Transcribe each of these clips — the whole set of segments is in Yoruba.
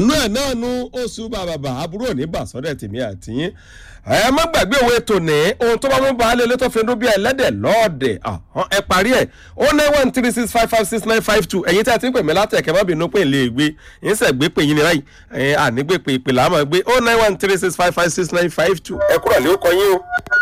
inú ẹ̀ náà nu oṣù bàbàbà àbúrò ní bàṣọ́dẹ̀ tèmi àti yín ẹ má gbàgbé òwe tòní ohun tó bá mú baálé ilé tó fi dún bí ẹlẹ́dẹ̀ lọ́ọ̀dẹ̀ ẹ parí ẹ̀ ó ní one three six five five six nine five two ẹ̀yin tí a ti ń pè mí látẹ̀kẹ́ má bínú pé lè gbé yín sẹ̀ gbé pè yín ní báyìí ẹ̀ ànígbé pè ìpè làá gbé ó nine one three six five five six nine five two ẹ kúrò lé ó kọ yín o.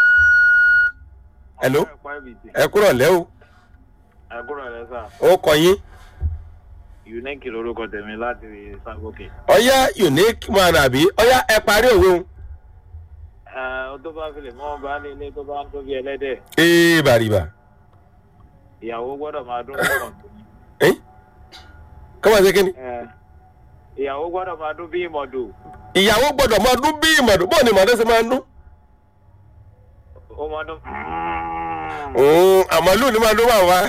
hello ẹ kúrò lẹ́ o àkúrò rẹ sà ó kọ yín. unique lorúkọ tèmi láti sábòkè. ọyá unique man àbí ọyá ẹ parí òwe o. ó tó bá fi lè mọ baálé ilé tó bá ń tóbi ẹlẹ́dẹ̀ ee bàrìbà. ìyàwó gbọ́dọ̀ máa dún bí ìmọ̀dù. ẹ kọ́mọ̀ ṣe kí ni. ìyàwó gbọ́dọ̀ máa dún bí ìmọ̀dù. ìyàwó gbọ́dọ̀ máa dún bí ìmọ̀dún bọ́ọ̀ ni ìmọ̀dún ṣe máa ń dún. ó máa dún. òun àmọ́lù ni máa dún wà wá.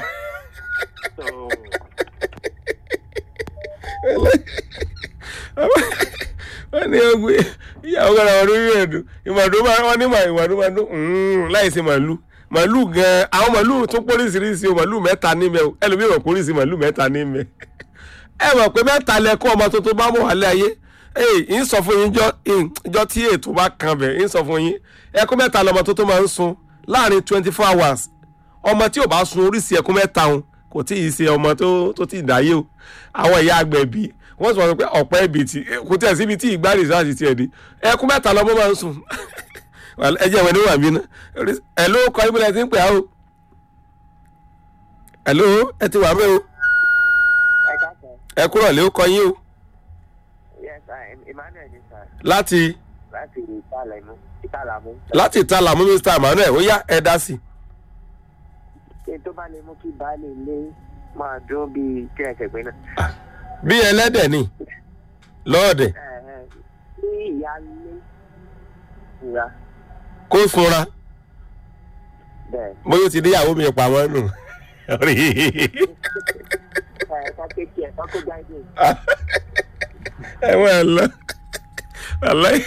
wọ́n ní ọgbẹ́ ìyàwó kan àwọn olórí rẹ̀ dùn ìmọ̀dún máa wọ́n ní ìmọ̀dún máa dún láìsí màálù màálù gan àwọn màálù tún póríṣiríṣi o màálù mẹ́ta níbẹ̀ o ẹlòmíràn póríṣi màálù mẹ́ta níbẹ̀ ẹ mọ̀ pé mẹ́ta lẹ́kọ́ ọmọ tuntun bá mọ̀ wálé ayé ee ń sọ fún yín jọ tí ètò bá kan bẹ̀ ń sọ fún yín ẹkún mẹ́ta lọmọ tuntun máa ń sun láàrin twenty four hours ọmọ tí ò bá sun oríṣi ẹkún mẹ́ta òun kò tí ì ṣe ọmọ tó ti dáyé o àwọn ìyá agbẹ̀bí wọ́n sọ pé ọ̀pẹ́ ibi tí kò tí ẹ̀ síbi tí ìgbà rìsáàsì tiẹ̀ di ẹkún mẹ́ta lọmọ máa ń sùn ẹ jẹ́ ìwé níwà mí ná ẹ ló kọ ibùdó ẹ ti ń pè á o ẹ ló ẹ ti wà mí o ẹ kúrò lé ó kọ yín o Yes, sir. Emmanuel ni sir. láti Láti Ìtàlámú. Ìtàlámú. láti ìtàlà mú mr emmanuel ó yá ẹ dá sí i. Ṣé tó bá lè mú kí baálé ilé máa dún bíi kí ẹ kẹ̀gbẹ́ náà? bí ẹlẹ́dẹ̀ ni lọ́ọ̀dẹ̀ Ní ìyáálé ìra kó funra bẹ́ẹ̀. bóyá ó ti níyàwó mi pa wọ́n nù. Ẹ ká kéèkì ẹ̀ ká kó jáde. ẹ wọ́n ẹ lọ aláì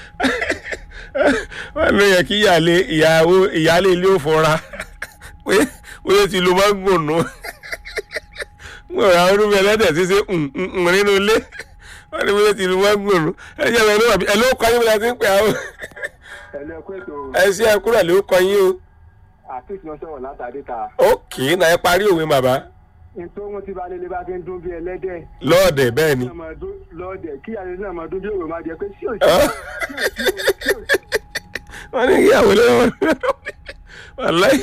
wọ́n ló yẹ kí ìyáálé ìyàwó ìyáálé ilé ò fọra pé bóyá ti lo máa ń gùn nù mo ra orúkọ ẹlẹ́dẹ̀ tí ṣe ń nínú ilé wọ́n ní bóyá ti lo máa ń gùn nù ẹ jẹ́ ẹ lọ́wọ́ ẹ ló kọ́ yín bí wọ́n ti ń pè á o ẹ̀lú ẹ̀kú ètò ẹ ṣe ẹ kúrò ló kọ́ yín o àtúntì wọn sọ̀rọ̀ látàdé ta. ókè náà ẹ parí òwe bàbá nítorí wọn ti bá lélẹ̀ bá fi ń dún bí ẹlẹ́dẹ̀. lọ́ọ̀dẹ̀ bẹ́ẹ̀ ni náà máa dún lọ́ọ̀dẹ̀ kí àlejò náà máa dún bí òwe máa jẹ pé sí òsì. wọ́n ní ìyàwó lọ́wọ́ wàláì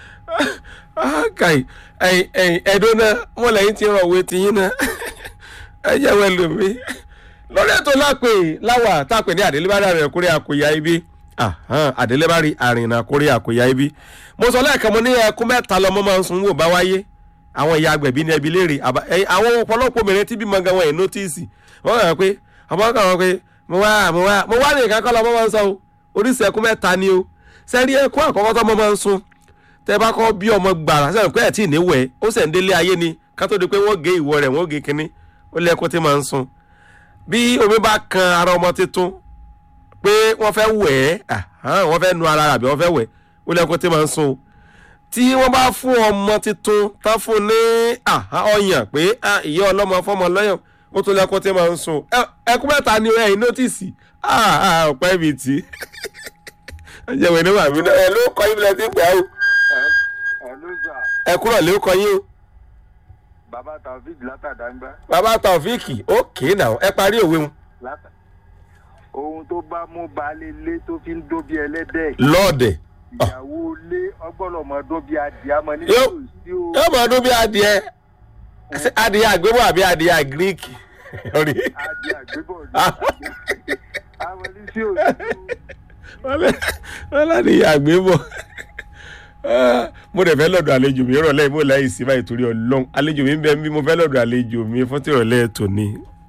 kàì ẹ̀dùn náà wọ́n lẹ́yìn tí ń rọ̀ òwe tiyín náà ẹ jẹ́ wẹ́n lómi lórí ètò lápè láwà tápè ní àdélébárí àrìn àkórí àkóyá ibi àdélébárí àrìn àkórí àkóyá ibi mo sọ lẹ́ẹ̀kan mo ní ẹkún mẹ́ta lọ́mọ máa ń sun wò bá wáyé àwọn ìyá agbẹ̀bí ní ẹbí léèrè àwọn ọ̀pọ̀lọpọ̀ obìnrin tí bímọ gan wọn ẹ̀ nótìsì wọ́n kàn pé ọmọ kan wọn pé mo wá mo wá mo wá ní nǹkan kọ́ lọ́mọ máa ń sọ o oríṣi ẹkún mẹ́ta ni o sẹ́rí ẹkún àkọ́kọ́ tọ́mọ máa ń sun tẹ́ bá kọ́ bí ọmọ gbàrà sẹ́yìn pé ẹ̀ tí ì níwẹ̀ ó sẹ̀ ń délé ayé ni ká tó di pé wọ́n gé ìwọ rẹ̀ wọ́n gé kínní ó lé ẹkún tí máa ń sun bí omi bá kan ara ọmọ tuntun pé wọ́n fẹ́ wẹ̀ ẹ́ wọ́n fẹ́ nu ara àbí wọ́n fẹ́ wẹ̀ ó lé ẹkún tí máa ń sun o tí wọ́n bá fún ọmọ tuntun tán fún ní ọyàn pé ìyá ọlọ́mọ fọmọ lọ́yàn ó tún lẹ́kún tí máa ń sun ẹkún mẹ́ta ni ẹ̀yìn nọ́tìsì ọ̀pẹ́ ibi tí ọjọ́ ìwé ní wàmí náà ẹ ló kọ́ yín lẹ́sìn pé ó ẹ̀lú ìjà ẹ kúrò lé kọ́ yín o. bàbá taofik látàdáńgbá. bàbá taofíìkì ókè náà ẹ parí òwe wọn. ohun tó bá mú baálé ilé tó fi ń dún bí ẹlẹ́dẹ̀. lọ́ọ̀dẹ̀ ìyàwó ilé ọgbọ́dọ̀ mọ dún bí adìẹ àmọ́ ní Yóò- tòsí o. yóò máa dún bí adìẹ Ṣé adìẹ àgbébọ̀ àbí adìẹ àgíríkì. Orí. adìẹ àgbébọ̀ ní àmọ́ ní sí òsì o. wọ́n láti yà àgbébọ̀. mo dẹ̀ fẹ́ lọ́dọ̀ àlejò mi rọ̀lẹ́ mo láì sí báyìí torí ọlọ́run àlejò mi ń bẹ bí mo fẹ́ lọ́dọ̀ àlejò mi fún tìrọ̀lẹ́ tòní